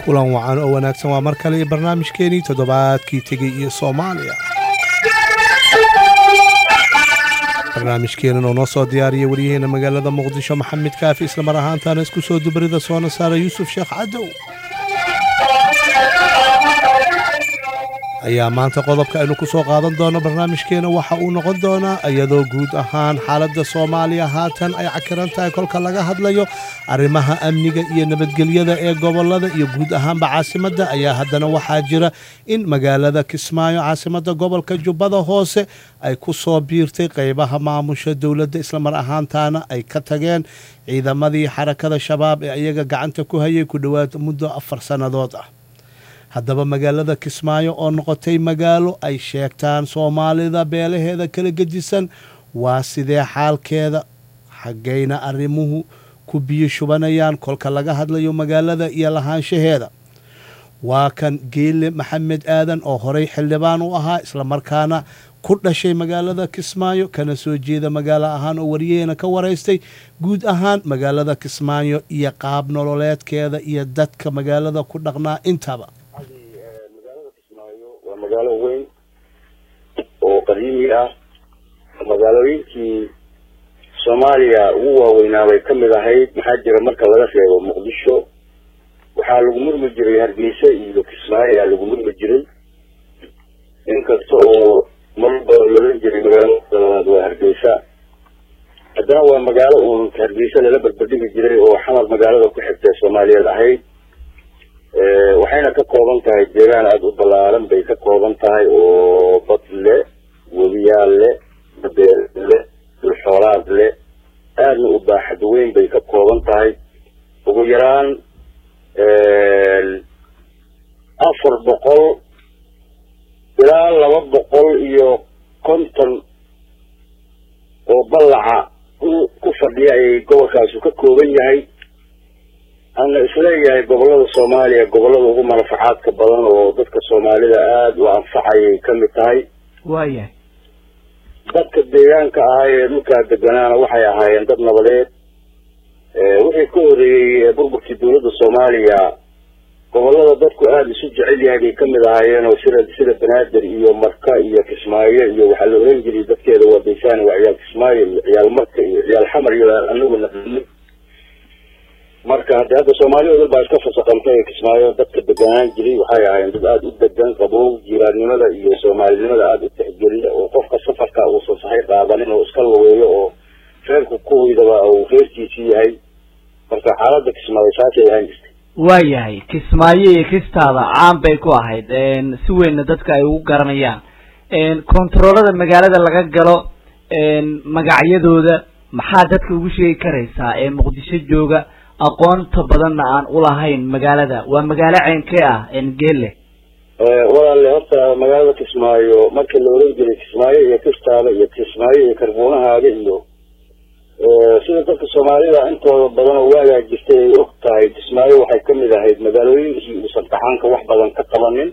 kulan wacan oo wanaagsan waa mar kale iyo barnaamijkeenii toddobaadkii tegey iyo soomaaliya barnaamijkeenan oo noo soo diyaariya waryaheena magaalada muqdisho maxamed kaafi islamar ahaantaana isku soo dubarida soona saara yuusuf sheekh cadow ayaa maanta qodobka aynu ku soo qaadan doono barnaamijkeena waxa uu noqon doonaa iyadoo guud ahaan xaaladda soomaaliya haatan ay cakiran tahay kolka laga hadlayo arrimaha amniga iyo nabadgelyada ee gobolada iyo guud ahaanba caasimadda ayaa haddana waxaa jira in magaalada kismaayo caasimadda gobolka jubbada hoose ay ku soo biirtay qeybaha maamusha dowladda islamar ahaantaana ay ka tageen ciidamadii xarakada shabaab ee iyaga gacanta ku hayay ku dhowaad muddo afar sannadood ah haddaba magaalada kismaayo oo noqotay magaalo ay sheegtaan soomaalida beelaheeda kala gedisan waa sidee xaalkeeda xaggayna arrimuhu ku biyo shubanayaan kolka laga hadlayo magaalada iyo lahaanshaheeda waa kan geele maxamed aadan oo horey xildhibaan u ahaa islamarkaana ku dhashay magaalada kismaayo kana soo jeeda magaalo ahaan oo wariyaheena ka waraystay guud ahaan magaalada kismaayo iyo qaab nololeedkeeda iyo dadka magaalada ku dhaqnaa intaba magaalada kismaayo waa magaalo weyn oo qadiimi ah magaalooyinkii soomaaliya ugu waaweynaa bay ka mid ahayd maxaa jira marka laga reebo muqdisho waxaa lagu murmi jiray hargeysa iyo kismaayo ayaa lagu murmi jiray inkasta oo marba lolan jiray magaalada labaad waa hargeysa haddana waa magaalo uun hargeysa lala berberdhigi jiray oo xamar magaalada ku xigtay soomaaliyeed ahayd waxayna ka kooban tahay deegaan aada u ballaaran bay ka kooban tahay oo bad le webiyaal le badeer le dulxoolaad le aadna u baaxad weyn bay ka kooban tahay ugu yaraan afar boqol ilaa laba boqol iyo konton oo ballaca ku fadhiya ay gobolkaasu ka kooban yahay ana isleeyahay gobolada soomaaliya gobolada ugu manafacaadka badan oo dadka soomaalida aada u anfacayay ka mid tahay waayahay dadka deegaanka ahaa ee dhulkaa deganaana waxay ahaayeen dad nabadeed wixii ka horeeyey burburkii dowladda soomaaliya gobolada dadku aada isu jecel yahay bay kamid ahaayeen oo sida sida banaadir iyo marka iyo kismaayo iyo waxaa la oran jiray dadkeeda waa daysaan waa ciyaal kismaayo iyo ciyaal marka iyo ciyaal xamar iyo anagu naqanay marka hade hadda soomaaliya dal baa iska fasaqantay kismaayo dadka deganaan jiray waxay ahaayeen dad aada u degan qabow jiiraannimada iyo soomaalinimada aada u tixgeliya oo qofka safarka uusan sahay qaadanin oo iska lugeeyo oo reerku kuwaydaba uu reerkiisii yahay marka xaaladda kismaayo saasay ahaan jirtay waayahay kismaayo iyo kistaada caan bay ku ahayd si weynna dadka ay ugu garanayaan kontaroolada magaalada laga galo magacyadooda maxaa dadka ugu sheegi karaysaa ee muqdisho jooga aqoonta badanna aan ulahayn magaalada waa magaalo ceynkee ah geelle walaale horta magaalada kismaayo markii la oran jiray kismaayo iyo kistaada iyo kismaayo iyo karbuunahaaga iyo sida dadka soomaalida intooda badan oo waagaa jirtay ay og tahay kismaayo waxay kamid ahayd magaalooyinkii uusan kacaanka wax badan ka qabanin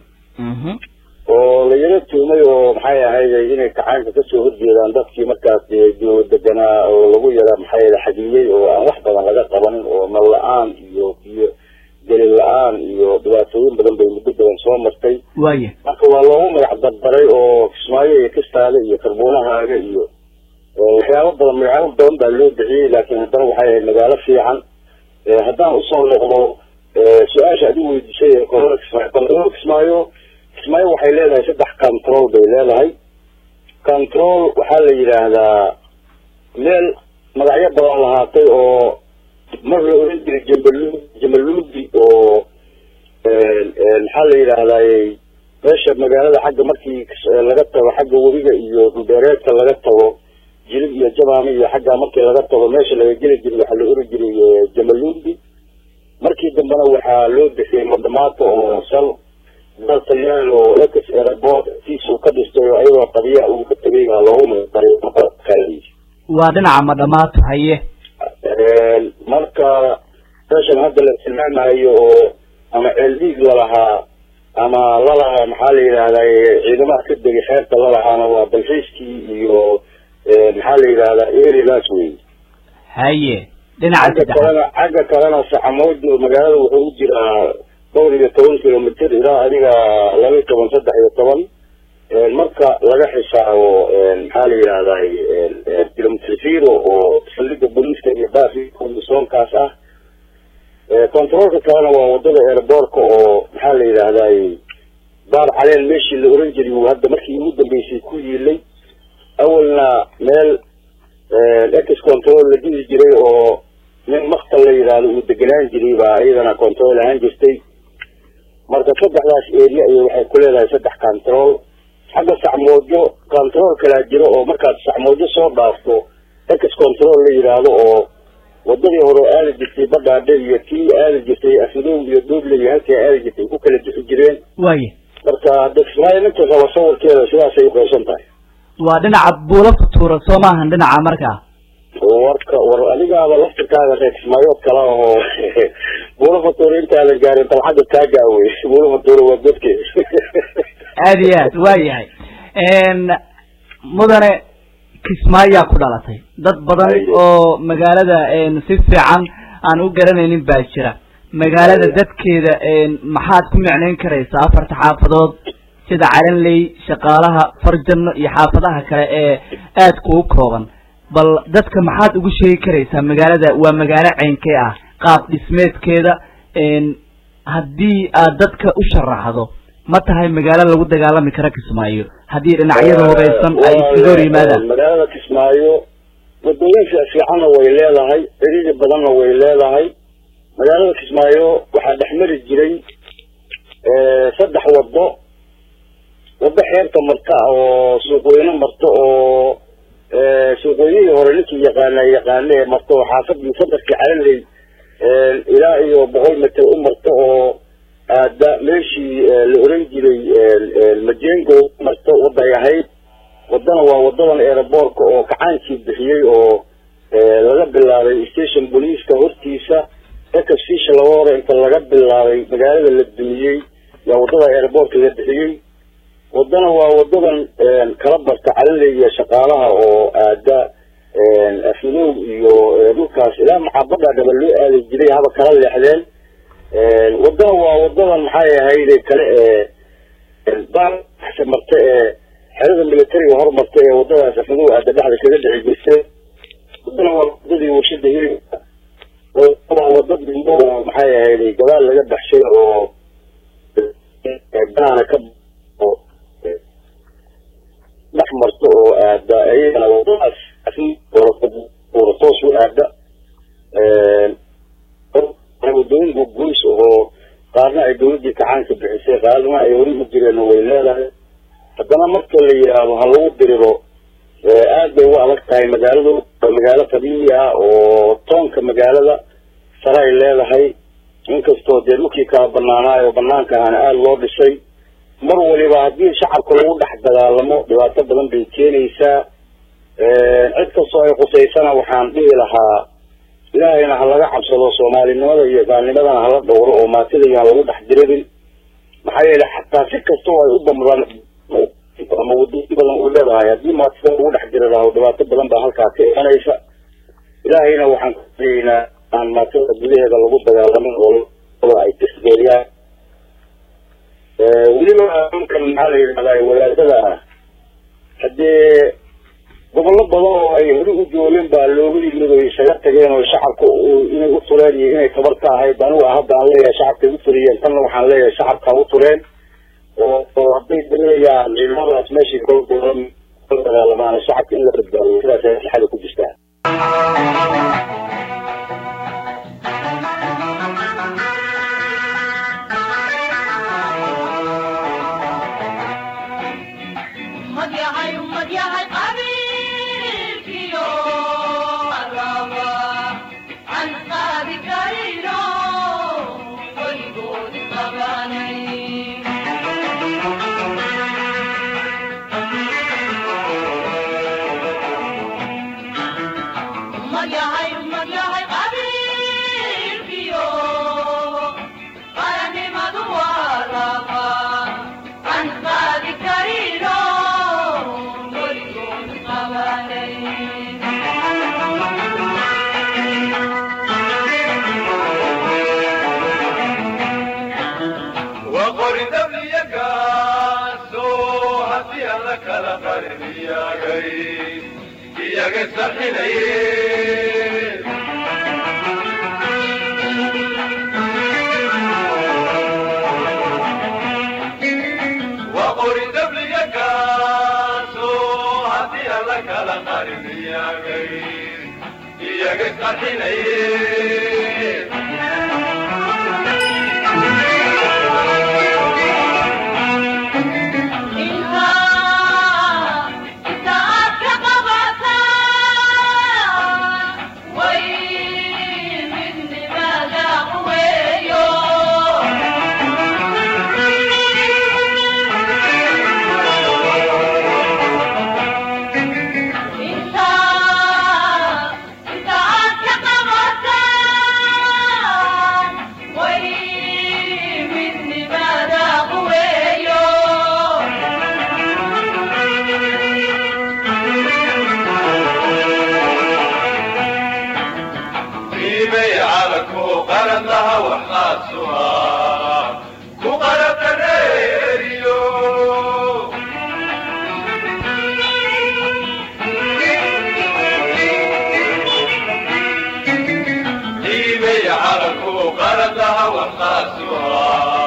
oo la yaro tuumay oo maxay ahayd inay kacaanka kasoo horjeedaan dadkii markaas deganaa oo lagu yara maxay xadiyey oo aan wax badan laga qabanin oo nal la-aan iyo iyo gelin la-aan iyo dhibaatooyin badan bay muddo badan soo martay waaya marka waa loogu magac dardaray oo kismaayo iyo kistaada iyo karbuunahaaga iyo waxyaabo badan magaalo badan baa loo bixiyey laakiin haddana waxay ahayd magaalo fiican haddaan usoo noqdo su-aasha ad i weydiisay ee koolada kismaayo koolada kismaayo kismaayo waxay leedahay saddex control bay leedahay control waxaa la yidhaahdaa meel magacyo badan lahaatay oo mar la oran jiray jambalu jambaluudi oo maxaa la yidhaahdaay meesha magaalada xagga markii laga tago xagga webiga iyo dhulbeereedka laga tago jilib iyo jamaami iyo xaggaa markii laga tago meesha laga geli jiray waxaa la oran jiray jamaluudi markii dambena waxaa loo bixiyey madhamaato oo sal daltayaal oo ex airport tiisuu ka dhistay oo ayadoo qadiya uu ka tegay baa loogu magacaray waa dhinaca madhamaato haye marka meeshan hadda la tilmaamayo oo ama ceeldhiig lalahaa ama lalahaa maxaa la yidhahdaa ciidamaha ka degay xeerta lalahaana waa dalxiiskii iyo maxaa la yidhahdaa eridaas wey haye dhinaca xagga kalena xagga kalena saxamood magaalada wuxuu u jiraa dhowr iyo toban kilomitr ilaa adiga laba iyo toban saddex iyo toban marka laga xisaabo maxaa la yidhahday kilomitr zero oo saldhiga booliiska iyo baafisoonkaas ah controolka kalena waa wadada airboortka oo maxaa la yidhahday baar caleen meeshii la oran jiray uu hadda markii ugu dambeysay ku yiilay awalna meel ex control la dhihi jiray oo nin maktal la yidhaahdo uu degenaan jiray baa iyadana control ahaan jirtay marka saddexdaas area iyo waxay ku leedahay saddex control xagga sacmoojo control kalaa jiro oo markaad sacmoojo soo dhaafto ex control la yidhaahdo oo wadadii hore aadi jirtay badhaadhe iyo kii aadi jirtay afmadow iyo duuble iyo halkii aadi jirtay ku kala bixi jireen waaya marka dekismaayo ninka raba sawirkeeda sidaasay uqaybsan tahay waa dhinaca buula futuura soo maahan dhinaca markaa warka war adigaaba laftirkaaga reekismaayood kala ahoo buula fatuura intaadan gaarin dalcadda taagaa wey buula fatuura waa godkeed aad iyo aad waa yahay mudane kismaayaa ku dhalatay dad badan oo magaalada si fiican aan u garanaynin baa jira magaalada dadkeeda maxaad ku micnayn karaysaa afarta xaafadood sida calanley shaqaalaha farjano iyo xaafadaha kale ee aadka u kooban bal dadka maxaad ugu sheegi karaysaa magaalada waa magaalo ceynkee ah qaab dhismeedkeeda haddii aad dadka u sharaxdo ma tahay magaalo lagu dagaalami karo kismaayo haddii dhinacyada hubaysan ay iskaga hor yimaadaan magaalada kismaayo wadooyin fiicanna way leedahay ciriiri badanna way leedahay magaalada kismaayo waxaa dhex mari jiray saddex wado wado xeerta marta oo suuqweyne marto oo suuqweynihii hore ninkii yaqaana yaqaane ee marto oo xaafadii sadarkii calaley ilaa iyo boqol mitir u marto oo aada meeshii la oran jiray majengo marto waday ahayd wadana waa wadadan aeroboortka oo kacaankii bixiyey oo laga bilaabay station booliiska hortiisa ekafsisha laba hore inta laga bilaabay magaalada la dumiyey yaa wadada aeroboortka la bixiyey wadana waa wadadan kala barta calaley iyo shaqaalaha oo aada afmadow iyo dhulkaas ilaa maxaabadha dhaba loo aadi jiray haba kala leexdeen wadana waa wadadan maxay ahayde kale ee baasa marta ee xerada militariga hormarta ee wadadaas afmadow aada dhexda kaga dhici jirtay wadana waa wadadii warshada hilibka waa wada dhimo maxay ahayde gadaal laga baxshay oo banaana ka dhex marta oo aada iyagana wadadaas toos u aada wadooyin gogoys oo qaarna ay dawladii kacaanka bixisay qaarna ay hori u jireen way leedahay haddana marka la yidhaahdo ha lagu diriro aad bay u adag tahay magaaladu waa magaalo qadiimi ah oo toonka magaalada sare ay leedahay inkastoo dee dhulkii kala banaanaayo banaanka ahana aada loo dhisay mar waliba haddii shacabka lagu dhex dagaalamo dhibaato badan bay keenaysaa cid kastoo ay qusaysana waxaan dhihi lahaa ilaahayna ha laga cabsado soomaalinimada iyo gaalnimadana hala dhowro oo maatida iyo ha lagu dhex diririn maxaa yeele xataa si kastoo ay u damdaan ama wadooyin badan u leedahay haddii maatida lagu dhex diri lahaa dhibaato badan baa halkaa ka imanaysa ilaahayna waxaan kuleynaa aan maatida gudaheeda lagu dagaalamin oo ay tisgeeliyaan weliba ninkan maxaa la yidhahdaa walaadada ah haddee gobollo badan oo ay hori u joogeen baa looga yimid oo isaga tageen oo shacabka inay u tureen iyo inay tabar ka ahayd anigu hadda aan leeyahay shacabkay u turiyeen tanna waxaan leeyahay shacabka u tureen oo oo hadday dareeyaan ciidamadaas meeshii kala dagaalamaan shacabka in la badbaadiyo sidaas ay maslaxada ku jirtaa Maya, وقرن دبلي قاسو هدي الله كلا قرن يا غي يا غي سحنيه وقرن دبلي قاسو هدي الله كلا قرن يا غي يا غي سحنيه qiimay calanku qaran laha waxaadsuha ku qarabta reeriyo qiimay calanku qaran laha waxaadsuha